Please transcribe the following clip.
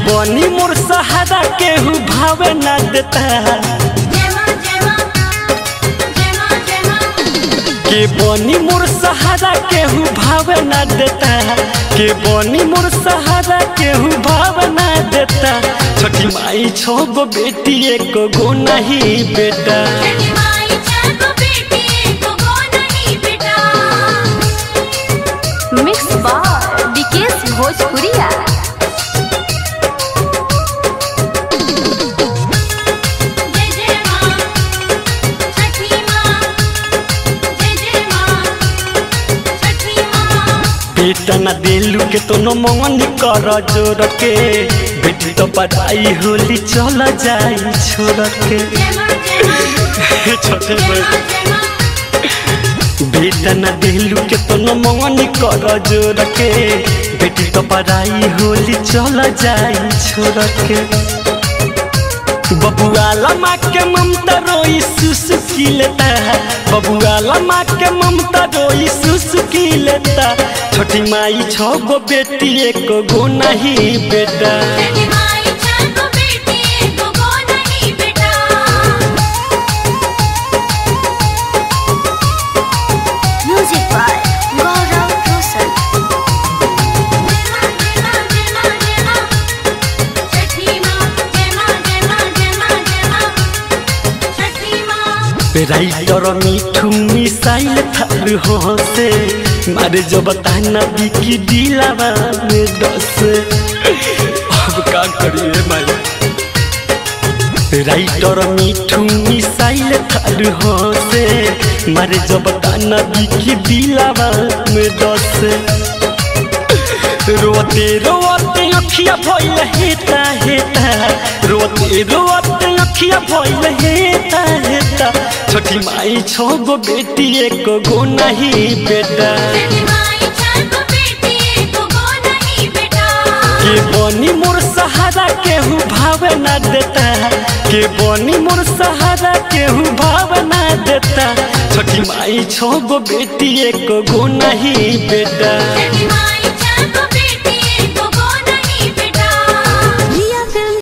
बनी मोर सहारा केहू भावे ना देता के बनी मोर सहारा केहू भावे ना देता के बनी मोर सहारा केहू भावे ना देता छठी माई छो गो बेटी एक गो नहीं बेटा मिक्स बार विकेश भोजपुरिया बेटा ना दिलू के तो न मन कर जोर के बेटी तो पढ़ाई होली चल जाई छोड़ के छोटे बेटा ना दिलू के तो न मन कर जोर के बेटी तो पढ़ाई होली चल जाई छोड़ के बबुआला माँ के ममता रोई सुसुकी लेता है बबुआला माँ के ममता रोई सुसुकी लेता छोटी माई छो गो बेटी एक गो नहीं बेटा music by Gaurav Roshan writer Mithu missile थार हंसे मारे जो बताना बिकी दिलावा में दस अब का करिए माई राइटर मिठू मिसाइल थार हंसे मारे जो बताना बिकी दिलावा में दस रोते रोते अखिया भइल हेता हेता रोते रोते अखिया भइल हेता हेता छोटी माई छो गो बेटी एक गो नहीं बेटा के बनी मोर सहारा केहू भावे ना देता के बनी मोर सहारा केहू भावे ना देता छोटी माई छो गो बेटी एक गो नहीं बेटा Baby, my